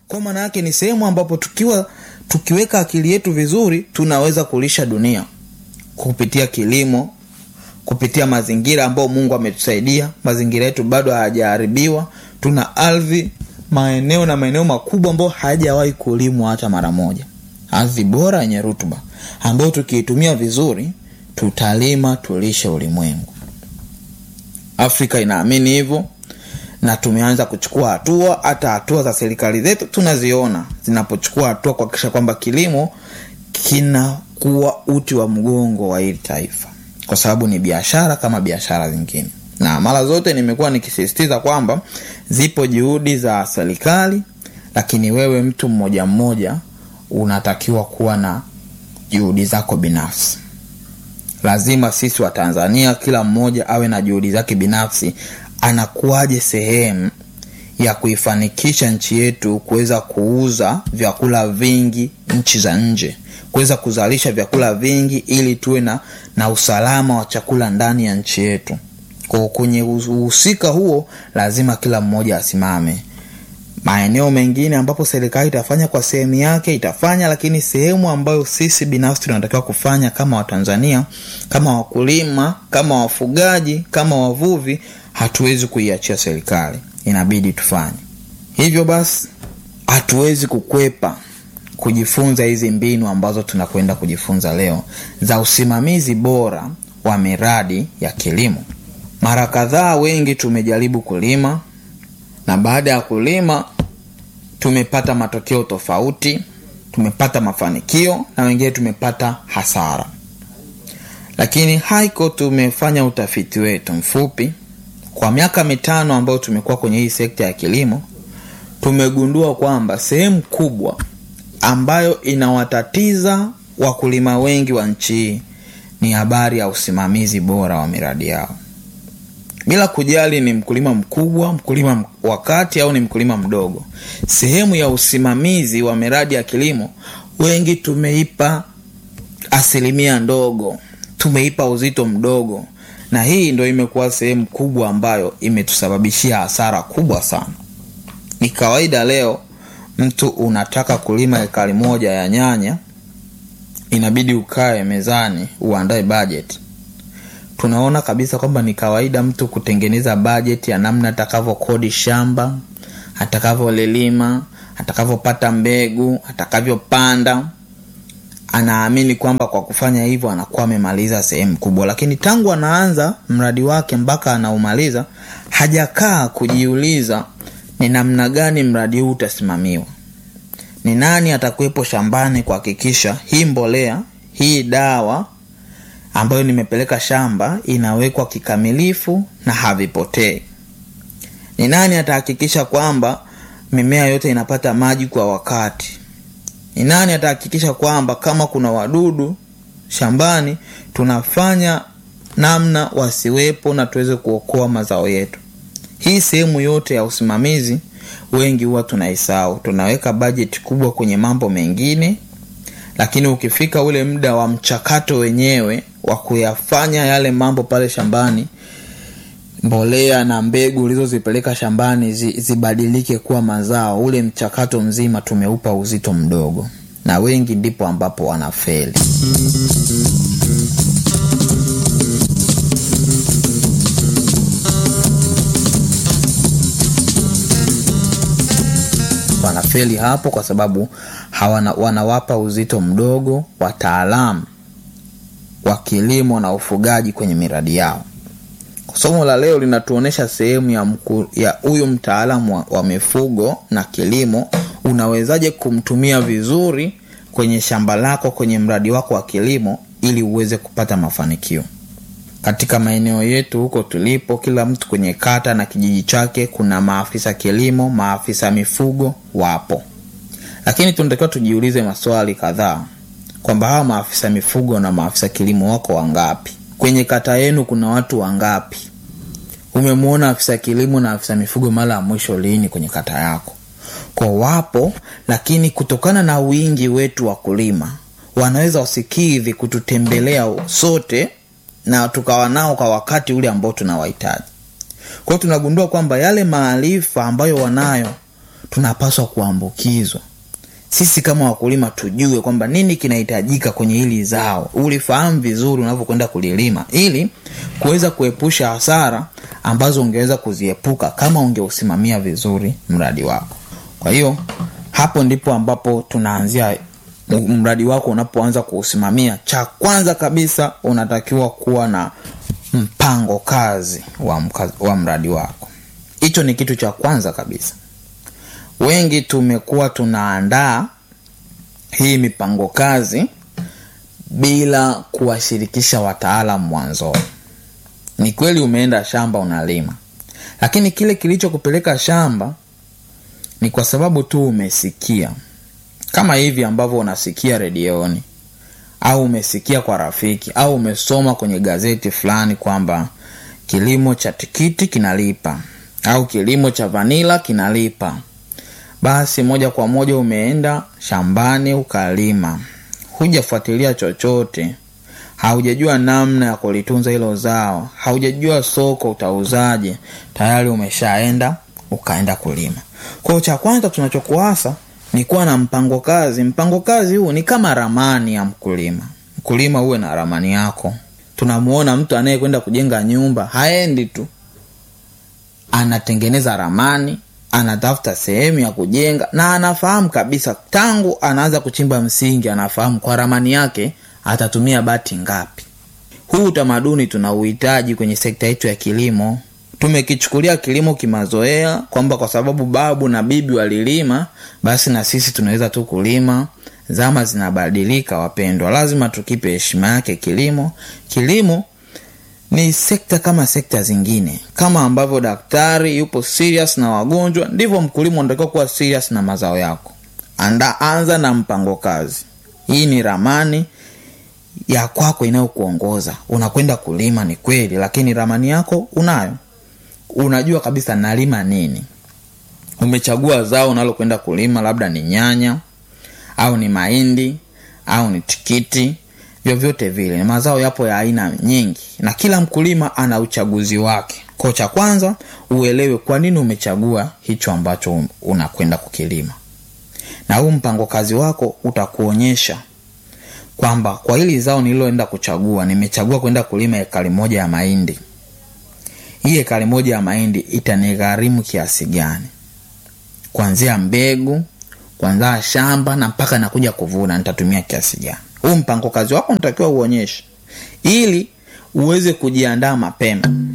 kwa maana yake ni sehemu ambapo tukiwa tukiweka akili yetu vizuri tunaweza kulisha dunia kupitia kilimo kupitia mazingira ambayo mungu ametusaidia mazingira yetu bado hayajaharibiwa tuna ardhi maeneo na maeneo makubwa ambayo hayajawahi kulimwa hata mara moja ardhi bora yenye rutuba ambayo tukiitumia vizuri tutalima tulishe ulimwengu afrika inaamini hivyo na tumeanza kuchukua hatua hata hatua za serikali zetu tunaziona zinapochukua hatua kuhakikisha kwamba kilimo kinakuwa uti wa mgongo wa hili taifa kwa sababu ni biashara kama biashara zingine na mara zote nimekuwa nikisisitiza kwamba zipo juhudi za serikali lakini wewe mtu mmoja mmoja unatakiwa kuwa na juhudi zako binafsi lazima sisi wa tanzania kila mmoja awe na juhudi zake binafsi anakuwaje sehemu ya kuifanikisha nchi yetu kuweza kuuza vyakula vingi nchi za nje kuweza kuzalisha vyakula vingi ili tuwe na, na usalama wa chakula ndani ya nchi yetu kwa kwenye uhusika huo lazima kila mmoja asimame maeneo mengine ambapo serikali itafanya kwa sehemu yake itafanya lakini sehemu ambayo sisi binafsi tunatakiwa kufanya kama watanzania kama wakulima kama wafugaji kama wavuvi hatuwezi kuiachia serikali inabidi tufanye hivyo basi hatuwezi kukwepa kujifunza hizi mbinu ambazo tunakwenda kujifunza leo za usimamizi bora wa miradi ya kilimo mara kadhaa wengi tumejaribu kulima na baada ya kulima tumepata matokeo tofauti tumepata mafanikio na wengine tumepata hasara lakini haiko tumefanya utafiti wetu mfupi kwa miaka mitano ambayo tumekuwa kwenye hii sekta ya kilimo tumegundua kwamba sehemu kubwa ambayo inawatatiza wakulima wengi wa nchi hii ni habari ya usimamizi bora wa miradi yao bila kujali ni mkulima mkubwa mkulima wa kati au ni mkulima mdogo sehemu ya usimamizi wa miradi ya kilimo wengi tumeipa asilimia ndogo tumeipa uzito mdogo na hii ndo imekuwa sehemu kubwa ambayo imetusababishia hasara kubwa sana ni kawaida leo mtu unataka kulima ekari moja ya nyanya inabidi ukae mezani uandae bajeti tunaona kabisa kwamba ni kawaida mtu kutengeneza bajeti ya namna atakavyokodi shamba atakavyolilima atakavyopata mbegu atakavyopanda anaamini kwamba kwa kufanya hivyo anakuwa amemaliza sehemu kubwa lakini tangu anaanza mradi wake mpaka anaumaliza hajakaa kujiuliza ni namna gani mradi huu utasimamiwa ni nani atakuwepo shambani kuhakikisha hii mbolea hii dawa ambayo nimepeleka shamba inawekwa kikamilifu na havipotei ni nani atahakikisha kwamba mimea yote inapata maji kwa wakati ni nani atahakikisha kwamba kama kuna wadudu shambani tunafanya namna wasiwepo na tuweze kuokoa mazao yetu hii sehemu yote ya usimamizi wengi huwa tunaisahau tunaweka bajeti kubwa kwenye mambo mengine lakini ukifika ule muda wa mchakato wenyewe wa kuyafanya yale mambo pale shambani mbolea na mbegu ulizozipeleka shambani zi, zibadilike kuwa mazao ule mchakato mzima tumeupa uzito mdogo na wengi ndipo ambapo wanafeli wanafeli hapo kwa sababu hawana, wanawapa uzito mdogo wataalamu wa kilimo na ufugaji kwenye miradi yao somo la leo linatuonyesha sehemu ya mku, ya huyu mtaalamu wa, wa mifugo na kilimo unawezaje kumtumia vizuri kwenye shamba lako kwenye mradi wako wa kilimo ili uweze kupata mafanikio katika maeneo yetu huko tulipo kila mtu kwenye kata na kijiji chake kuna maafisa kilimo maafisa mifugo wapo lakini tunatakiwa tujiulize maswali kadhaa kwamba hawa maafisa mifugo na maafisa kilimo wako wangapi kwenye kata yenu kuna watu wangapi umemwona afisa kilimo na afisa mifugo mara ya mwisho lini kwenye kata yako kwa wapo lakini kutokana na wingi wetu wa kulima wanaweza wasikidhi kututembelea sote na tukawa nao kwa wakati ule ambao tunawahitaji kwao tunagundua kwamba yale maarifa ambayo wanayo tunapaswa kuambukizwa sisi kama wakulima tujue kwamba nini kinahitajika kwenye hili zao ulifahamu vizuri unavyokwenda kulilima ili kuweza kuepusha hasara ambazo ungeweza kuziepuka kama ungeusimamia vizuri mradi wako kwa hiyo hapo ndipo ambapo tunaanzia mradi wako unapoanza kuusimamia cha kwanza kabisa unatakiwa kuwa na mpango kazi wa, mka, wa mradi wako hicho ni kitu cha kwanza kabisa wengi tumekuwa tunaandaa hii mipango kazi bila kuwashirikisha wataalam mwanzoni ni kweli umeenda shamba unalima lakini kile kilichokupeleka shamba ni kwa sababu tu umesikia kama hivi ambavyo unasikia redioni au umesikia kwa rafiki au umesoma kwenye gazeti fulani kwamba kilimo cha tikiti kinalipa au kilimo cha vanila kinalipa basi moja kwa moja umeenda shambani ukalima hujafuatilia chochote haujajua namna ya kulitunza hilo zao haujajua soko utauzaje tayari umeshaenda ukaenda kulima kwao cha kwanza tunachokuasa ni kuwa na mpango kazi mpango kazi huu ni kama ramani ya mkulima mkulima uwe na ramani yako tunamuona mtu anayekwenda kujenga nyumba haendi tu anatengeneza ramani anatafuta sehemu ya kujenga na anafahamu kabisa tangu anaanza kuchimba msingi anafahamu kwa ramani yake atatumia bati ngapi huu utamaduni tunauhitaji kwenye sekta yetu ya kilimo tumekichukulia kilimo kimazoea kwamba kwa sababu babu na bibi walilima basi na sisi tunaweza tu kulima zama zinabadilika wapendwa lazima tukipe heshima yake kilimo kilimo ni sekta kama sekta zingine kama ambavyo daktari yupo serious na wagonjwa ndivyo mkulima unatakiwa kuwa serious na mazao yako anda anza na mpango kazi hii ni ramani ya kwako inayokuongoza unakwenda kulima ni kweli lakini ramani yako unayo unajua kabisa nalima nini umechagua zao unalokwenda kulima labda ni nyanya au ni mahindi au ni tikiti vyovyote vile mazao yapo ya aina nyingi na kila mkulima ana uchaguzi wake ko cha kwanza uelewe kwa nini umechagua hicho ambacho unakwenda kukilima na huu mpango kazi wako utakuonyesha kwamba kwa hili zao nililoenda kuchagua nimechagua kwenda kulima ekari moja ya mahindi hii ekari moja ya mahindi itanigharimu kiasi gani kuanzia mbegu kuanzia shamba na mpaka nakuja kuvuna nitatumia kiasi gani huu mpango kazi wako natakiwa uonyeshe ili uweze kujiandaa mapema